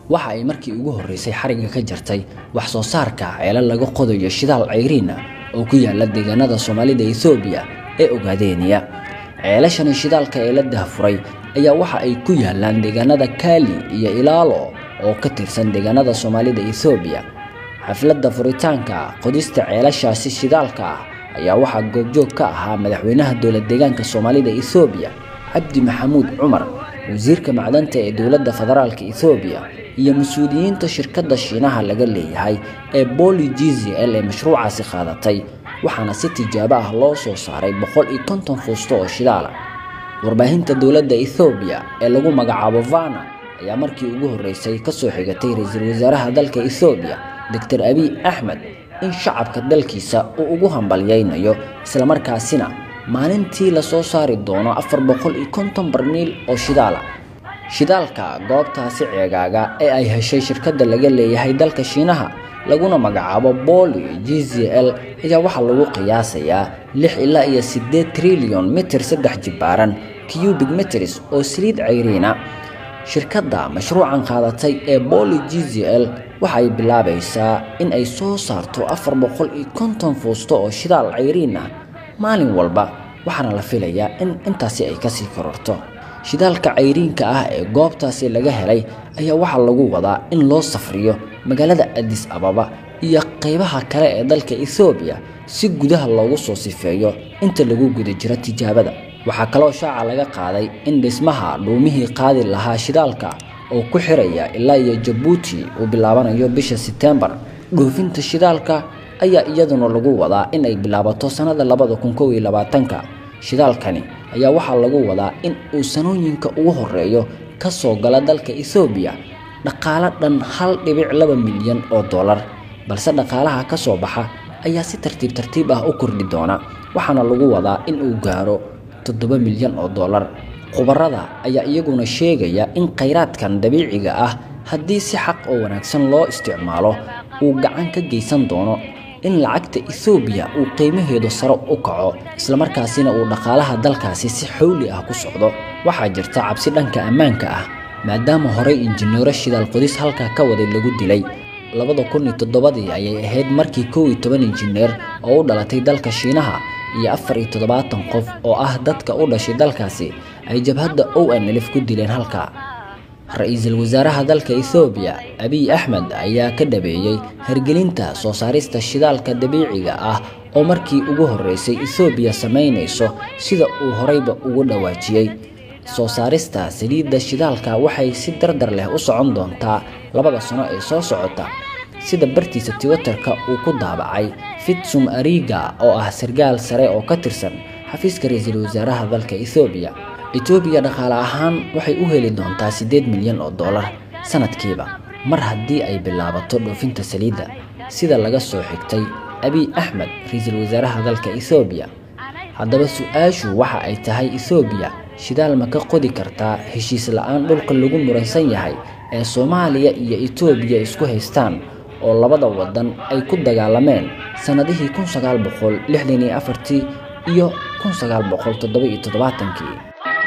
waxa ay markii ugu horreysay xarigga ka jartay wax soo saarka ceelo laga qodayo shidaal cayriin ah oo ku yaala deegaanada soomaalida ethoobiya ee ogaadeeniya ceelashani shidaalka ee la dahfuray ayaa waxa ay ku yaalaan deegaanada kaali iyo ilaalo oo ka tirsan deegaanada soomaalida ethoobiya xafladda furitaanka qodista ceelashaasi shidaalka ah ayaa waxaa goobjoog ka ahaa madaxweynaha dowlad deegaanka soomaalida ethoobiya cabdi maxamuud cumar wasiirka macdanta ee dowladda federaalka ethoobiya iyo mas-uuliyiinta shirkadda shiinaha laga leeyahay ee boli g z l ee mashruucaasi qaadatay waxaana si tijaabo ah loo soo saaray boqol iyo konton fuusto oo shidaala warbaahinta dowladda ethoobiya ee lagu magacaabo vana ayaa markii ugu horreysay ka soo xigatay ra-iisul wasaaraha dalka ethoobiya doctor abiy axmed in shacabka dalkiisa uu ugu hambalyaynayo islamarkaasina maalintii lasoo saari doono afar boqol iyo konton barmiil oo shidaala shidaalka goobtaasi ceegaaga ee ay heshay shirkadda laga leeyahay dalka shiinaha laguna magacaabo boli g z l ayaa waxaa lagu qiyaasayaa lix ilaa iyo siddeed trilyon mitir saddex jibaaran cubic meters oo saliid cayriina shirkadda mashruucan qaadatay ee boli g z l waxay bilaabaysaa in ay soo saarto afar boqol iyo konton fuusto oo shidaal cayriin ah maalin walba waxaana la filayaa in intaasi ay kasii kororto shidaalka cayriinka ah ee goobtaasi laga helay ayaa waxaa lagu wadaa in loo safriyo magaalada adis ababa iyo qaybaha kale ee dalka ethoobiya si gudaha loogu soo sifeeyo inta lagu guda jiro tijaabada waxaa kaloo shaaca laga qaaday in dhismaha dhuumihii qaadi lahaa shidaalka oo ku xiraya ilaa iyo jabuuti uu bilaabanayo bisha seteembar dhoofinta shidaalka ayaa iyaduna lagu wadaa in ay bilaabato sannada labada kun kow iyo labaatanka shidaalkani ayaa waxaa lagu wadaa in uu sanooyinka ugu horeeyo ka soo gala dalka ethoobiya dhaqaalo dhan hal dhibic laba milyan oo dollar balse dhaqaalaha ka soo baxa ayaa si tartiib tartiib ah u kordhi doona waxaana lagu wadaa in uu gaaro toddoba milyan oo dollar khubarada ayaa iyaguna sheegaya in khayraadkan dabiiciga ah haddii si xaq oo wanaagsan loo isticmaalo uu gacan ka geysan doono in lacagta ethoobiya uu qiimaheedu sare u kaco islamarkaasina uu dhaqaalaha dalkaasi si xowli ah ku socdo waxaa jirta cabsi dhanka ammaanka ah maadaama horey injineero shidaal qodis halkaa ka waday lagu dilay labada kun iyo toddobadii ayay ahayd markii kow iyo toban injineer oo u dhalatay dalka shiinaha iyo afar iyo toddobaatan qof oo ah dadka u dhashay dalkaasi ay jabhadda o n lf ku dileen halkaa ra-iisul wasaaraha dalka ethoobiya abiy axmed ayaa ka dhabeeyey hergelinta soo saarista shidaalka dabiiciga ah oo markii ugu horreysay ethoobiya samaynayso sida uu horeyba ugu dhawaajiyey soo saarista saliidda shidaalka waxay si dardar leh u socon doontaa labada sano ee soo socota sida bartiisa twitterka uu ku daabacay fitsum ariga oo ah sargaal sare oo ka tirsan xafiiska ra-iisul wasaaraha dalka ethoobiya etoobiya dhaqaale ahaan waxay u heli doontaa siddeed milyan oo dollar sanadkiiba mar haddii ay bilaabato dhoofinta saliidda sida laga soo xigtay abiy axmed ra-iisul wasaaraha dalka ethoobiya haddaba su-aashu waxa ay tahay ethoobiya shidaal ma ka qodi kartaa heshiis la-aan dhulka lagu muransan yahay ee soomaaliya iyo etoobiya isku haystaan oo labada wadan ay ku dagaalameen sannadihii kun sagaal boqol lixdan iyo afartii iyo kun sagaal boqol toddoba iyo toddobaatankii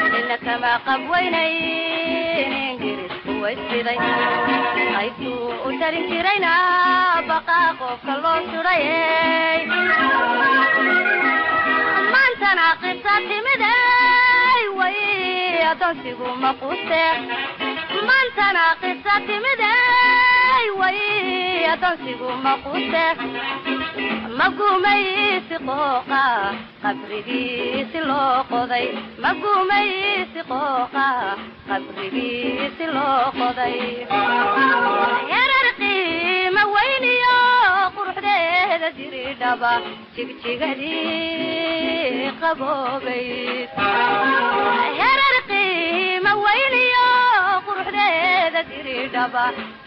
kama qabweynayn ingiriisku waysiday qaybtuu u tarin jirayna baqaa qofka loo suray maantana qisa timiday way adoonsigu maquuste maantana qisa timiday way adoonsigu maquuste magumaysi qooqa qabrigiisi loo qoday magumaysi qooqa qabrigiisi loo qoday yarar qiima weyniyo quruxdeeda jiridhaba jigjigadii qaboobayd yarar qiima weyniyo quruxdeeda jiridhaba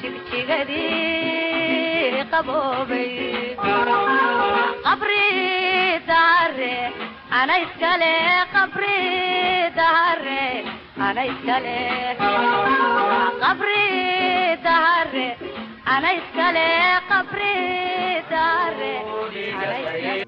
jigjigadii qaboobayd qabri dahare ana iskale qabri dahare ana iskale qabri dahare ana iskale qabri dahare ana iskale